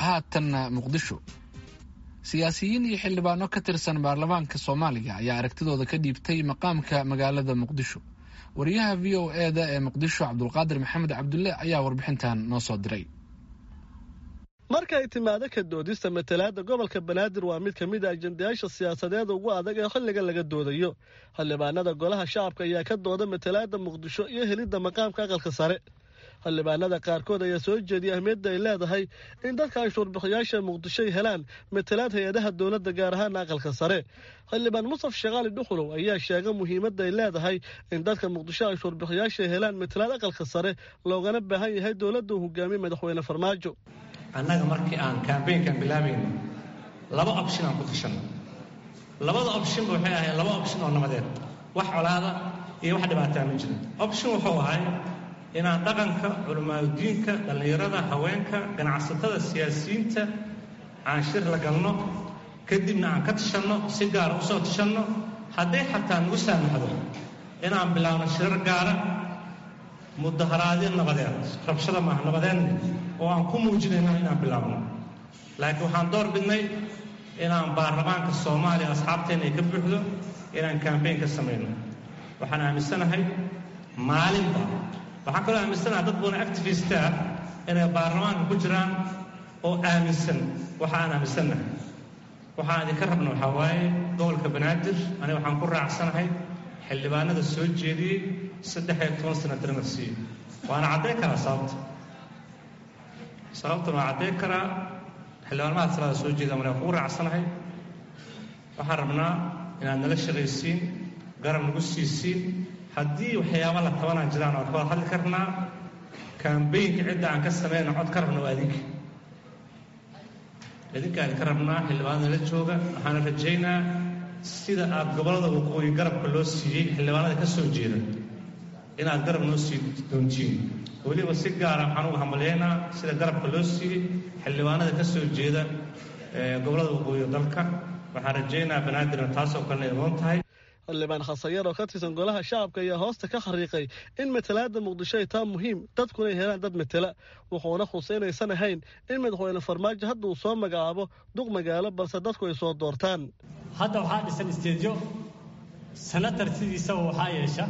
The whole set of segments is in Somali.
haatanna muqdisho siyaasiyiin iyo xildhibaano ka tirsan baarlamaanka soomaaliya ayaa aragtidooda ka dhiibtay maqaamka magaalada muqdisho wariyaha v o e da ee muqdisho cabdulqaadir maxamed cabdulle ayaa warbixintan noo soo diray markay timaado ka doodista matalaadda gobolka banaadir waa mid ka mid a ajendayaasha siyaasadeed ugu adag ee xilligan laga doodayo xildhibaanada golaha shacabka ayaa ka dooda matalaadda muqdisho iyo helidda maqaamka aqalka sare xildhibaanada qaarkood ayaa soo jeediyay ahmiyadda ay leedahay in dadka anshuurbixiyaasha muqdisho ay helaan matalaad hay-adaha dowladda gaar ahaan aqalka sare xildhibaan musaf shaqaali dhuxulow ayaa sheega muhiimadda ay leedahay in dadka muqdisho anshuurbixiyaasha ay helaan matalaad aqalka sare loogana baahan yahay dowladda uu hogaamiye madaxweyne farmaajo annaga markii aan kambaynkan bilaabayno laba opshin aan ku tashanno labada opshinba waxay ahayd laba opshin oo nabadeed wax colaada iyo wax dhibaataa ma jirin opshin wuxuu ahay inaan dhaqanka culimaadudiinka dhallinyarada haweenka ganacsatada siyaasiyiinta aan shir la galno kadibna aan ka tashanno si gaara u soo tashanno hadday xataa nagu saamaxdo inaan bilaabno shirar gaara mudaharaadyo nabadeed rabshada maaha nabadeedna oo aan ku muujinayno inaan bilaabno laakiin waxaan door bidnay inaan baarlamaanka soomaaliya asxaabteenna ay ka buuxdo inaan kambayn ka samayno waxaan aaminsanahay maalinba waxaan kaloo aaminsanahay dad badan activista ah inay baarlamaanka ku jiraan oo aaminsan waxa aan aaminsannahay waxaan idinka rabna waxaa waaye gobolka banaadir aniga waxaan ku raacsanahay xildhibaanada soo jeediyey saddex iyo toban sana dirna siiyo waana caddayn karaa sababta sababtan waa caddayn karaa xildhibaanmaha salaada soo jeeda mana kugu raacsanahay waxaan rabnaa inaad nala shaqaysiin garab nagu siisiin haddii waxyaaba la tabanaan jiraan waan ka wada hadli karnaa kambaynka cidda aan ka samayna cod ka rabna waa idinka idinka idinka rabnaa xildhibaanada la jooga waxaana rajaynaa sida aad gobollada waqooyi garabka loo siiyey xildhibaanada ka soo jeeda inaad garab noo sii doontiin weliba si gaara waxaan uga hambalyaynaa sida garabka loo siiyey xildhibaanada ka soo jeeda gobollada waqooyi dalka waxaan rajaynaa banaadirna taasoo kalena idoon tahay xildhibaan khasayar oo ka tirsan golaha shacabka ayaa hoosta ka xariiqay in matalaadda muqdisho ay taa muhiim dadkuna ay helaan dad matela wuxuuna khusay inaysan ahayn in madaxweyne farmaajo hadda uu soo magacaabo duq magaalo balse dadku ay soo doortaan hadda waxaa dhisan isteedyo senatar sidiisaba waxaa yeesha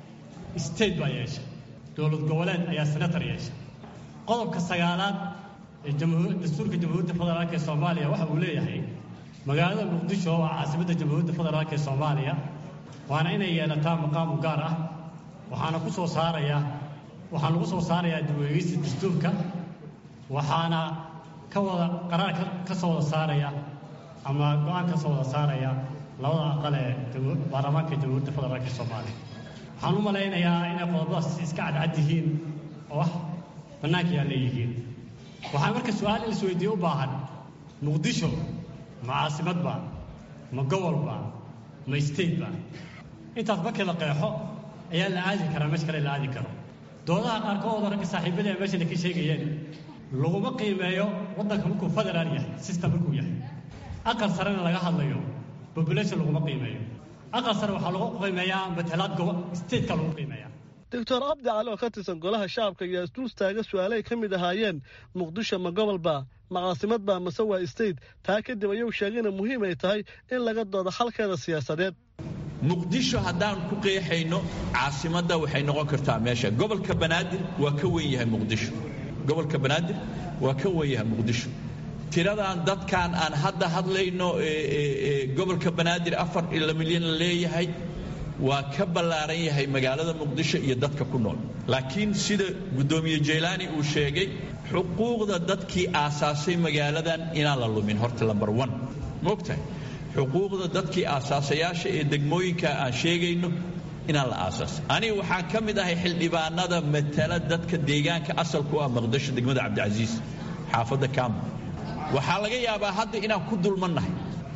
state baa yeesha dowlad goboleed ayaa senatar yeesha qodobka sagaalaad ee dastuurka jamhuuriyadda federaalk ee soomaaliya waxa uu leeyahay magaalada muqdisho waa caasimadda jamhuuriyadda federaalk ee soomaaliya waana inay yeelataa maqaamu gaar ah waxaana ku soo saaraya waxaan lagu soo saarayaa dib-u-eegeysta dastuurka waxaana ka wada qaraar ka soo wada saaraya ama go-aan ka soo wada saaraya labada aqal ee baarlamaanka jamhuuriyadda federaalk ee soomaaliya waxaan u malaynayaa inay qodobadaas iska cadcad yihiin oo wax bannaanka yaa leeyihiin waxaa marka su-aal in isweydiiye u baahan muqdisho ma caasimadba ma gobolba ma stateba intaas markii la qeexo ayaa la aadi karaa meesha kale la aadi karo doodaha qaarkood ragga saaxiibada ee meeshana ka sheegayeen laguma qiimeeyo waddanka markuu federaal yahay system markuu yahay aqal sarena laga hadlayo population laguma qiimeeyo aqal sare waxaa lagu qiimeeyaa matalaad gobo stateka lagu qiimeeyaa doctor cabdi cali oo ka tirsan golaha shacabka ayaa isdul taaga su-aale ay ka mid ahaayeen muqdisho ma gobolba ma caasimadba mase waa state taa kadib ayuu sheegayna muhiim ay tahay in laga doodo xalkeeda siyaasadeed muqdisho haddaan ku qeexayno caasimadda waxay noqon kartaa meesha gobolka banaadir waa ka wen yahay muqdisho gobolka banaadir waa ka wen yahay muqdisho tiradan dadkan aan hadda hadlayno gobolka banaadir afar ila milyan la leeyahay waa ka ballaaran yahay magaalada muqdisho iyo dadka ku nool laakiin sida guddoomiye jaylaani uu sheegay xuquuqda dadkii aasaasay magaaladan inaan la lumin horta lambar one moogtahay xuquuqda dadkii aasaasayaasha ee degmooyinka aan sheegayno inaan la aasaasay aniga waxaan ka mid ahay xildhibaanada matala dadka deegaanka asalku ah muqdisho degmada cabdicasiis xaafadda kaamo waxaa laga yaabaa hadda inaan ku dulmannahay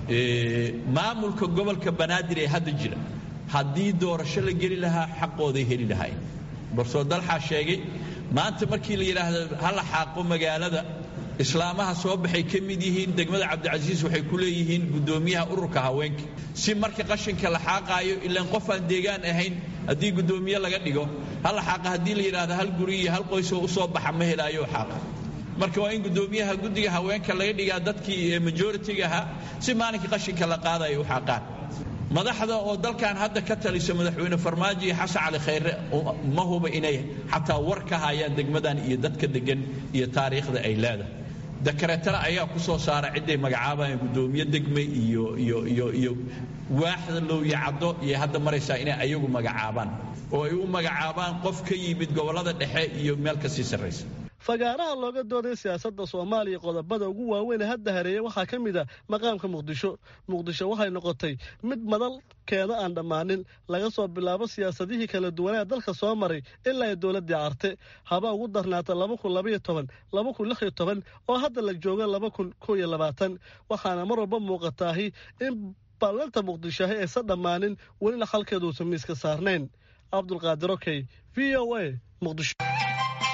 maamulka gobolka banaadir ee hadda jira haddii doorasho la geli lahaa xaqooday heli lahaayeen barsoo dalxaa sheegay maanta markii la yidhaahdo ha la xaaqo magaalada islaamaha soo baxay ka mid yihiin degmada cabdicasiis waxay ku leeyihiin guddoomiyaha ururka haweenka si marka qashinka la xaaqaayo ilaan qof aan deegaan ahayn haddii guddoomiye laga dhigo ha la xaaqa haddii la yidhaahdo hal guri iyo hal qoysoo u soo baxa ma helaayo xaaqa marka waa in guddoomiyaha guddiga haweenka laga dhigaa dadkii majoritiga ahaa si maalinkii qashinka la qaadaya u xaqaan madaxda oo dalkan hadda ka talisa madaxweyne farmaajo iyo xasan cali khayre ma huba inay xataa war ka hayaan degmadan iyo dadka degan iyo taariikhda ay leedahay dakareetana ayaa ku soo saara cidday magacaabayaan guddoomiye degme iyo iyo iyo iyo waaxda lowyacaddo iyo hadda maraysaa inay ayagu magacaabaan oo ay u magacaabaan qof ka yimid gobollada dhexe iyo meel ka sii sarraysa fagaaraha looga dooday siyaasadda soomaaliya qodobada ugu waaweyn ee hadda hareeya waxaa ka mid a maqaamka muqdisho muqdisho waxay noqotay mid madalkeeda aan dhammaanin laga soo bilaabo siyaasadihii kala duwanaa dalka soo maray ilaa ay dowladdii carte haba ugu darnaata laba kun labaiyo toban laba kun lix iyo toban oo hadda la jooga laba kun kow iyo labaatan waxaana mar walba muuqataahi in ballanta muqdishoahi aysan dhammaanin welina halkeeduusan miiska saarnayn cabdulqaadir okey v o a muqdisho